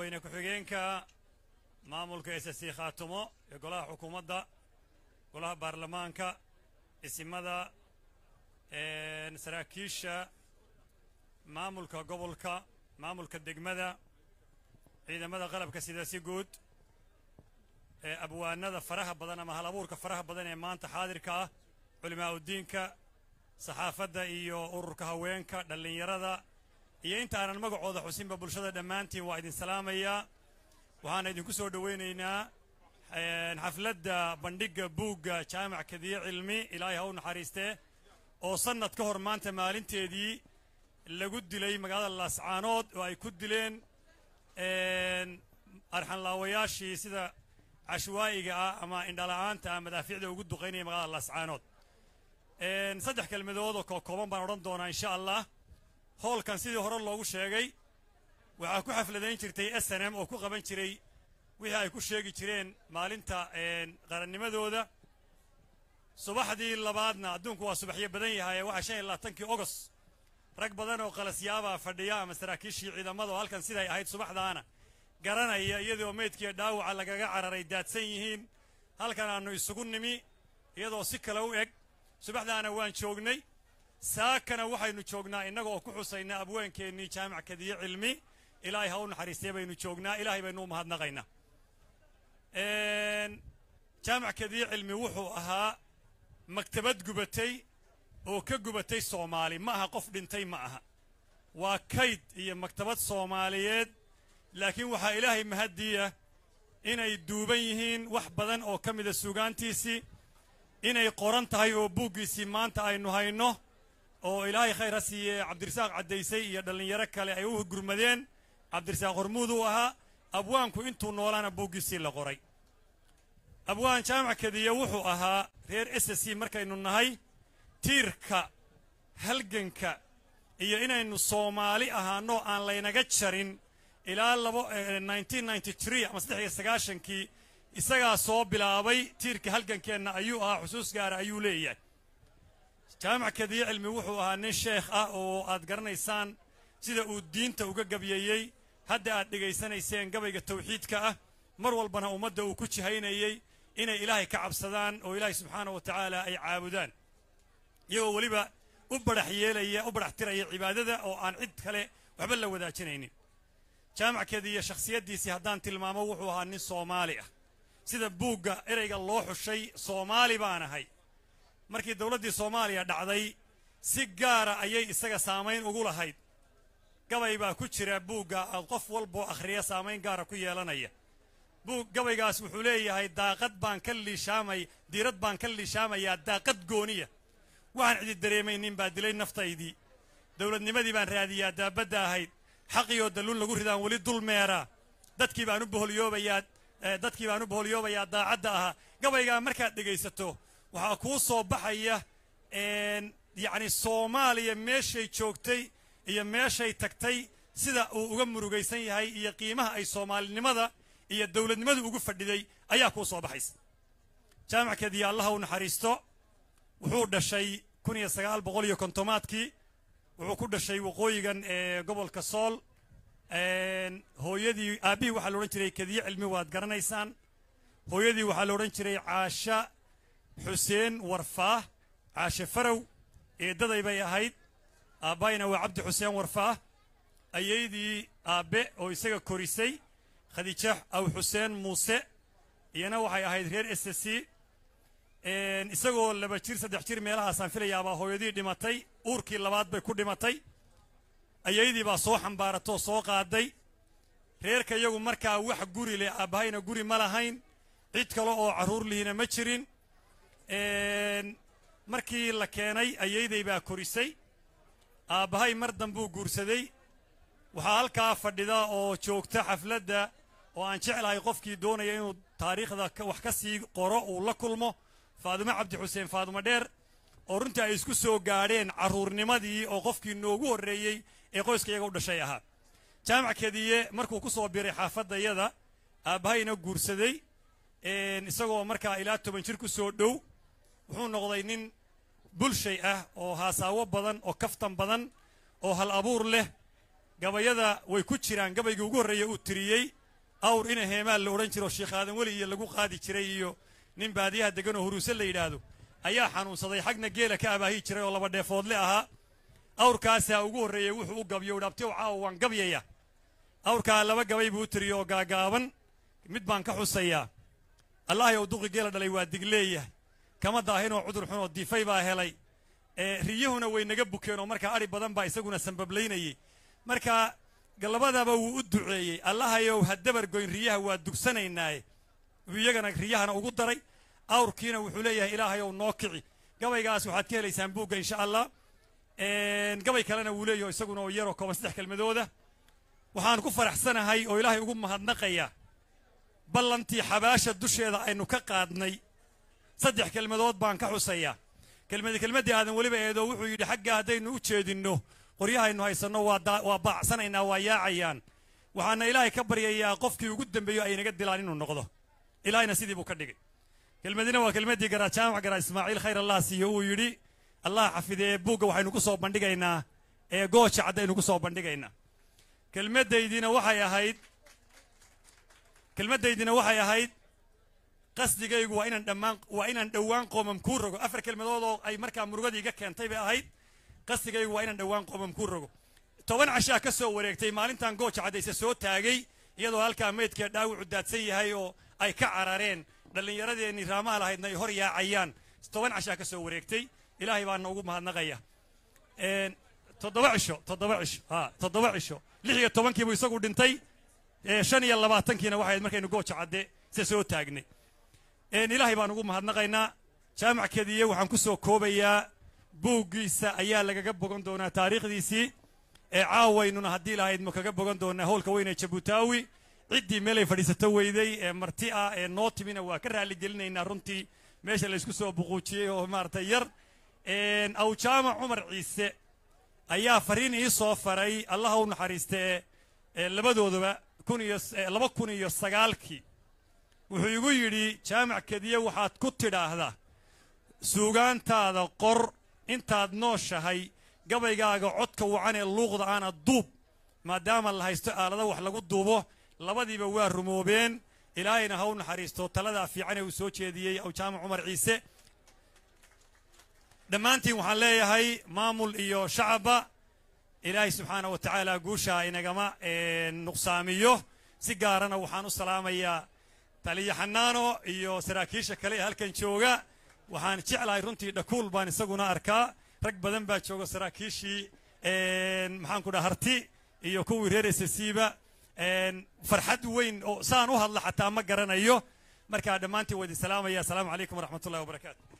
madaxweyne ku-xigeenka maamulka s s khaatumo ee golaha xukuumadda golaha baarlamaanka isimada saraakiisha maamulka gobolka maamulka degmada ciidamada qalabka sida si guud ee abwaanada faraha badan ama hal abuurka faraha badan ee maanta xaadirka ah culimaa udiinka saxaafadda iyo ururka haweenka dhallinyarada iyo intaanan magacooda xusinba bulshada dhammaantiin waa idin salaamayaa waxaana idinku soo dhowaynaynaa xafladda bandhigga buugga jaamac kadiye cilmi ilaahay ha u naxariistee oo sannad ka hor maanta maalinteedii lagu dilay magaalada laascaanood oo ay ku dileen arxanlaawayaashii sida cashwaa'iga ah ama indhala'aanta ah madaafiicda ugu duqaynaya magaalada laascaanood saddex kelmadood oo kookooban baan odhan doonaa insha allah hoolkan sidii hore loogu sheegay waxaa ku xafladayn jirtay s n m oo ku qaban jiray wixii ay ku sheegi jireen maalinta qarannimadooda subaxdii labaadna adduunku waa subaxyo badan yahay waxaa shan iyo labaatankii ogos rag badan oo qalasyaabaa fadhiya ama saraakiishii ciidamada oo halkan siday ahayd subaxdaana garanaya iyadoo meydkiiyo dhaawaca lagaga cararay daadsan yihiin halkan aannu isugu nimi iyadoo si kale u eg subaxdaana waan joognay saakana waxaynu joognaa innaga oo ku xusaynaa abweenkeennii jaamac kadiye cilmi ilaahay ha u naxariistee baynu joognaa ilaahay baynu u mahadnaqaynaa jaamac kadiye cilmi wuxuu ahaa maktabad gubatay oo ka gubatay soomaali ma aha qof dhintay ma aha waa kayd iyo maktabad soomaaliyeed laakiin waxaa ilaahay mahaddiya inay duuban yihiin wax badan oo ka mida sugaantiisii inay qoran tahay oo buuggiisii maanta aynu hayno oo ilaahay khayr ha siiye cabdirasaaq caddaysay iyo dhallinyaro kale ay u gurmadeen cabdirasaaq hormuud uu ahaa abwaanku intuu noolaana buuggiisii la qoray abwaan jaamac kadiye wuxuu ahaa reer s c markaynu nahay tiirka halganka iyo inaynu soomaali ahaano aan laynaga jarin ilaa labo ama saddex iyo sagaashankii isagaa soo bilaabay tiirka halgankeenna ayuu ahaa xusuus gaara ayuu leeyahay jaamac kadiye cilmi wuxuu ahaa nin sheekh ah oo aad garanaysaan sida uu diinta uga gabyeeyey hadda aad dhegaysanayseen gabayga tawxiidka ah mar walbana ummadda uu ku jihaynayey inay ilaahay ka cabsadaan oo ilaahay subxaana wa tacaala ay caabudaan iyagoo weliba u badhax yeelaya u badhax tiraya cibaadada oo aan cid kale waxba la wadaajinaynin jaamac kadiye shakhsiyaddiisii haddaan tilmaamo wuxuu ahaa nin soomaali ah sida buugga ereyga loo xushay soomaali baan ahay markii dowladdii soomaaliya dhacday si gaara ayay isaga saamayn ugu lahayd gabay baa ku jira buugga qof walboo akhriya saamayn gaara ku yeelanaya buug gabaygaas wuxuu leeyahay daaqad baan ka liishaamay diirad baan ka liishaamayaa daaqad gooniya waxaan cidi dareemaynin baa dilay naftaydii dowladnimadii baan raadiyaa daabadda ahayd xaqiyoo dalluun lagu ridaan weli dul meeraa dadkii baan u boholyoobayaa dadkii baan u boholyoobayaa daacadda ahaa gabaygaa markaad dhegaysato waxaa kuu soo baxaya yacni soomaaliya meeshay joogtay iyo meeshay tagtay sida uu uga murugaysan yahay iyo qiimaha ay soomaalinimada iyo dowladnimadu ugu fadhiday ayaa kuu soo baxaysa jaamac kadiye allaha u naxariisto wuxuu dhashay kun iyo sagaal boqol iyo kontomaadkii wuxuu ku dhashay waqooyigan ee gobolka sool hooyadii aabbihii waxaa la odhan jiray kadiye cilmi waad garanaysaan hooyadii waxaa la odhan jiray caasha xuseen warfaah caashe farow eeddaday bay ahayd aabbayna waa cabdi xuseen warfaah ayaydii aabbe oo isaga korisay khadiija aw xuseen muuse iyana waxay ahayd reer s c isagoo laba jir saddex jir meelahaasaan filayaabaa hooyadii dhimatay uurkii labaad bay ku dhimatay ayaydii baa soo xambaaratoo soo qaaday reerka iyagu markaa wax guri leh aabbahayna guri ma lahayn cid kale oo carruur lihina ma jirin markii la keenay ayayday baa korisay aabbahay mar dambuu guursaday waxaa halkaa fadhida oo joogta xafladda oo aan jeclahay qofkii doonaya inuu taariikhda wax ka sii qoro uu la kulmo faadumo cabdi xuseen faadumo dheer oo runtii ay isku soo gaadheen carruurnimadii oo qofkii noogu horreeyey ee qoyska iyaga u dhashay ahaa jaamac kadiye markuu ku soo biray xaafadayada aabbahayna guursaday isagoo markaa ilaa toban jir ku soo dhow wuxuu noqday nin bulshay ah oo haasaawo badan oo kaftan badan oo hal abuur leh gabayada way ku jiraan gabaygii ugu horreeya uu tiriyey awr ina heemaal la odhan jiro sheekh aadan weli iyo lagu qaadi jiray iyo nin baadiyaha degan oo huruuse la yidhaahdo ayaa xanuunsaday xagna geela ka abaahi jiray oo laba dheefoodle ahaa awrkaasaa ugu horreeyey wuxuu u gabyo dhabtiw caawa waan gabyaya awrkaa laba gabay buu u tiriye oo gaagaaban mid baan ka xusayaa allahay ou duqi geela dhalay waa digleeyahay kama daahinoo cudur xun oo diifay baa helay riyuhuna way naga bukeen oo markaa adhi badan baa isaguna sambablaynayey marka labadaba wuu u duceeyey allahayow ha dabargoyn riyaha waa dugsanaynaaye iyagana riyahana ugu daray awrkiina wuxuu leeyahay ilaahayow noo kici gabaygaas waxaad ka helaysaan buugga insha allah gabay kalena wuu leeyaho isaguna oo yaroo kooban saddex kelmadooda waxaan ku faraxsanahay oo ilaahay ugu mahadnaqaya ballantii xabaasha dusheeda aynu ka qaadnay saddex kelmadood baan ka xusayaa kelmadi kelmaddii aadan weliba eedoo wuxuu yidhi xagga haddaynu u jeedinno qoryahaynu haysanno waa baacsanaynaa waa yaacayaan waxaana ilaahay ka baryayaa qofkii ugu dambeeyo ay naga dilaan inuu noqdo ilaahayna sidii buu ka dhigay kelmadina waa kelmaddii garaa jaamac garaa ismaaciil khayr allah siiyo uu yidhi allah xafidee buugga waxaynu ku soo bandhigaynaa ee gooja caddaynu ku soo bandhigaynaa kelmaddaydina waxay ahayd kelmaddaydina waxay ahayd qasdigaygu waa inaan dhammaan waa inaan dhowaan qoomam kuu rogo afar kelmadood oo ay markaa murugadii iga keentay bay ahayd qasdigaygu waa inaan dhowaan qoomam kuu rogo toban cashaa ka soo wareegtay maalintan gooja caddayse soo taagay iyadoo halkaa meydkee dhaawacu daadsan yahay oo ay ka carareen dhallinyaradeenii raamaha lahaydna ay hor yaacayaan toban cashaa ka soo wareegtay ilaahay baana ugu mahadnaqaya toddoba cisho toddoba cisho ha toddoba cisho lix iyo tobankiibuu isagu dhintay shan iyo labaatankiina waxayd markaynu gooja cadde se soo taagnay ilaahay baan ugu mahadnaqaynaa jaamac kediye waxaan ku soo koobayaa buuggiisa ayaa lagaga bogan doonaa taariikhdiisii ee caawaynuna haddii lahaydmu kaga bogan doonaa howlka weyn ee jabutaawi ciddii meelay fadhiisato weyday ee marti ah ee noo timina waa ka raalligelinaynaa runtii meesha laysku soo buquujiyey oo maaragtay yar awjaamac cumar ciise ayaa fariin ii soo faray allaha u naxariiste ee labadooduba kun iyo laba kun iyo sagaalkii wuxuu igu yidhi jaamac kediye waxaad ku tidhaahdaa suugaantaada qor intaad nooshahay gabaygaaga codka wacan ee luuqda aana duub maadaama la haysto aalada wax lagu duubo labadiiba waa rumoobeen ilaahayna ha u naxariisto taladaa fiican ee uu soo jeediyey awjaamac cumar ciise dhammaantiin waxaan leeyahay maamul iyo shacabba ilaahay subxaana wa tacaala guushaa inagama nuqsaamiyo si gaarana waxaan u salaamayaa taliya xanaano iyo saraakiisha kale ee halkan jooga waxaan jeclahay runtii dhakuul baan isaguna arkaa rag badan baa jooga saraakiishii maxaan ku dhaha harti iyo kuwii reer esasiiba farxad weyn oo saan u hadla xataa ma garanayo markaa dhammaantiin waa idin salaamaya asalaamu calaykum waraxmat ullahi wabarakaatu